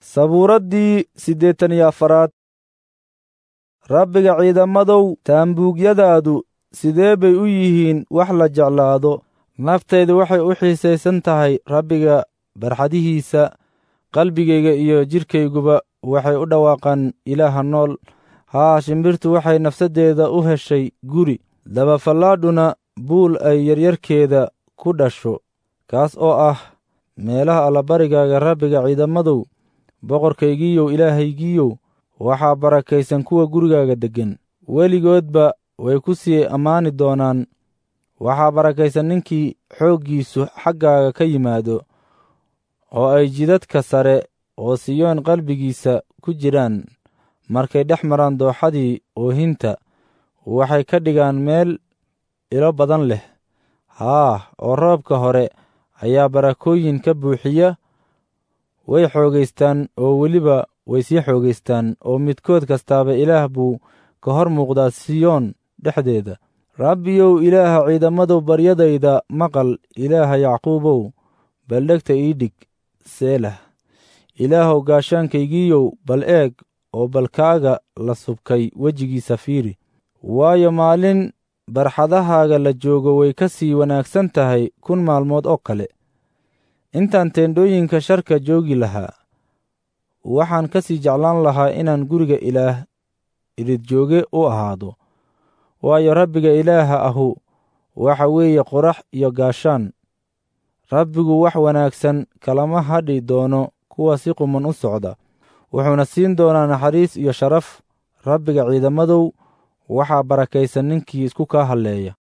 sabuuraddii siddeetan iyo afaraad rabbiga ciidamadow taambuugyadaadu sidee bay u yihiin wax la jeclaado naftaydu waxay u xiisaysan tahay rabbiga barxadihiisa qalbigayga iyo jidhkayguba waxay u dhawaaqaan ilaaha nool haa shimbirtu waxay nafsaddeeda u heshay guri dabafallaadhuna buul ay yaryarkeeda ku dhasho kaas oo ah meelaha allabarigaaga rabbiga ciidamadow boqorkaygiiyow ilaahaygiiyow waxaa barakaysan kuwa gurigaaga deggan weligoodba way ku sii ammaani doonaan waxaa barakaysan ninkii xooggiisu xaggaaga ka yimaado oo ay jidadka sare oo siyoon qalbigiisa ku jiraan markay dhex maraan dooxadii oohinta waxay ka dhigaan meel ilo badan leh haa oo roobka hore ayaa barakooyin ka buuxiya way xoogaystaan oo weliba way sii xoogaystaan oo midkood kastaaba ilaah buu ka hor muuqdaa siyoon dhexdeeda rabbiyow ilaaha ciidamadow baryadayda maqal ilaaha yacquubow baldhegta ii dhig seelah ilaahow gaashaankaygiiyow bal eeg oo balkaaga la subkay wejigiisa fiiri waayo maalin barxadahaaga la joogo way ka sii wanaagsan tahay kun maalmood oo kale intaan teendhooyinka sharka joogi lahaa waxaan ka sii jeclaan lahaa inaan guriga ilaah iridjooge u ahaado waayo rabbiga ilaaha ahu waxa weeye qorax iyo gaashaan rabbigu wax wanaagsan kalama hadhi doono kuwa si quman u socda wuxuuna siin doonaa naxariis iyo sharaf rabbiga ciidamadow waxaa barakaysan ninkii isku kaa halleeya